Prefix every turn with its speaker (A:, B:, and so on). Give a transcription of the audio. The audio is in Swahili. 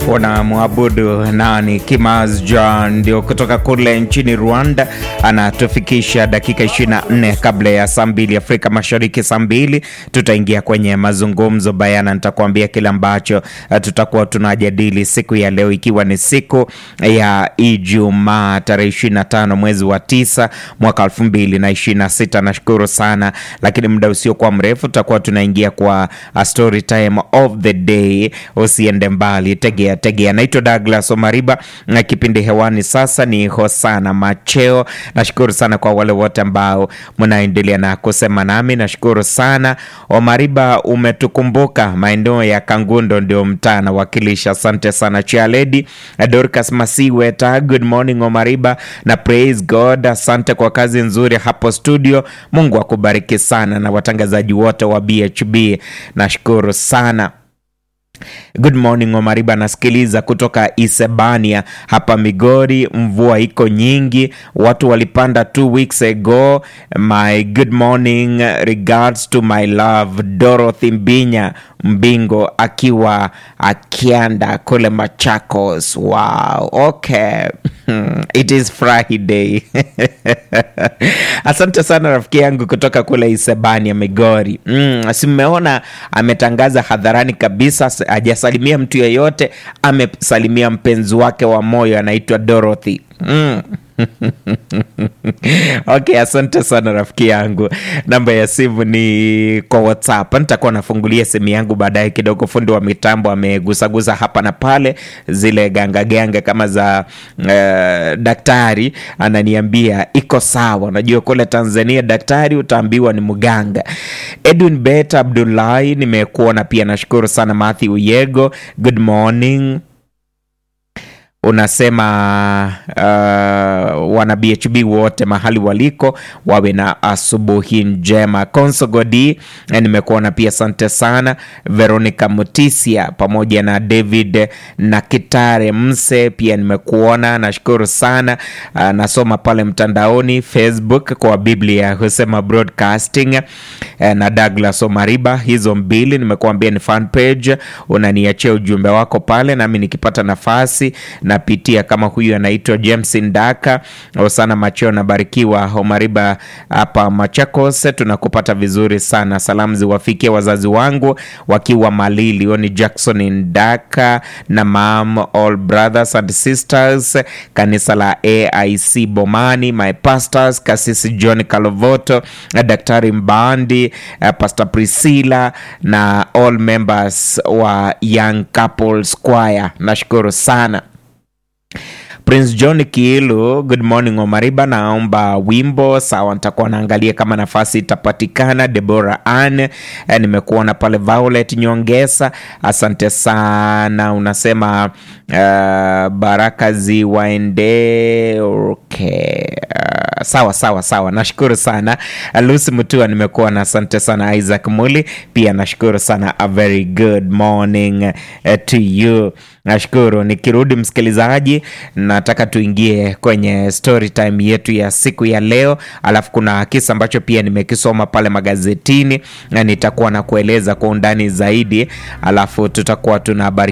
A: unamwabudu nani? Kimaz John ndio kutoka kule nchini Rwanda, anatufikisha dakika 24 kabla ya saa mbili Afrika Mashariki. Saa mbili tutaingia kwenye mazungumzo bayana, nitakuambia kile ambacho tutakuwa tunajadili siku ya leo, ikiwa ni siku ya Ijumaa tarehe 25 mwezi wa tisa mwaka 2026. Nashukuru sana, lakini muda usiokuwa mrefu tutakuwa tunaingia kwa a story time of the day. Usiende mbali, tegea tegea. Naitwa Douglas Omariba na kipindi hewani sasa ni Hosana Macheo. Nashukuru sana kwa wale wote ambao mnaendelea na kusema nami, nashukuru sana. Omariba, umetukumbuka maeneo ya Kangundo ndio mtaa nawakilisha. Asante sana Chialedi Dorcas Masiweta, good morning Omariba na praise God. Asante kwa kazi nzuri hapo studio, Mungu akubariki sana, na watangazaji wote wa BHB nashukuru sana. Good morning Omariba, nasikiliza kutoka Isebania hapa Migori. Mvua iko nyingi, watu walipanda two weeks ago. My good morning regards to my love Dorothy Mbinya Mbingo akiwa akianda kule Machakos. Wow, okay it is Friday asante sana rafiki yangu kutoka kule Isebania Migori. Mm, si mmeona ametangaza hadharani kabisa, hajasalimia mtu yeyote, amesalimia mpenzi wake wa moyo anaitwa Dorothy. Mm. Okay, asante sana rafiki yangu. Namba ya simu ni kwa WhatsApp. Nitakuwa nafungulia simu yangu baadaye kidogo. Fundi wa mitambo amegusagusa hapa na pale zile ganga ganga kama za uh, daktari ananiambia iko sawa. Najua kule Tanzania daktari utaambiwa ni mganga. Edwin Bet Abdullahi nimekuona pia, nashukuru sana. Matthew Yego, good morning unasema uh, wana BHB wote mahali waliko wawe na asubuhi njema. Konsogodi nimekuona pia, asante sana. Veronica Mutisia pamoja na David na Kitare Mse pia nimekuona, nashukuru sana. Uh, nasoma pale mtandaoni Facebook kwa Biblia husema broadcasting uh, na Douglas Omariba, hizo mbili nimekuambia ni fan page. Unaniachia ujumbe wako pale, nami nikipata nafasi napitia kama huyu anaitwa James Ndaka sana macheo nabarikiwa Omariba hapa Machakos, tunakupata vizuri sana. Salamu ziwafikie wazazi wangu wakiwa Malili, huyo ni Jackson Ndaka na mam, all brothers and sisters, kanisa la AIC Bomani, my pastors, kasisi John Kalovoto, Daktari Mbandi, Pastor Priscilla na all members wa Young Couples Choir, nashukuru sana. Prince John Kiilu, good morning Omariba, naomba wimbo sawa, nitakuwa naangalia kama nafasi itapatikana. Deborah Ann, nimekuona pale. Violet Nyongesa, asante sana. Unasema uh, baraka ziwaende. Okay. Uh, sawa sawa sawa, nashukuru sana. Lucy Mutua nimekuona, asante sana. Isaac Muli pia nashukuru sana. A very good morning uh, to you. Nashukuru. Nikirudi msikilizaji, nataka tuingie kwenye story time yetu ya siku ya leo, alafu kuna kisa ambacho pia nimekisoma pale magazetini na nitakuwa na kueleza kwa undani zaidi, alafu tutakuwa tuna habari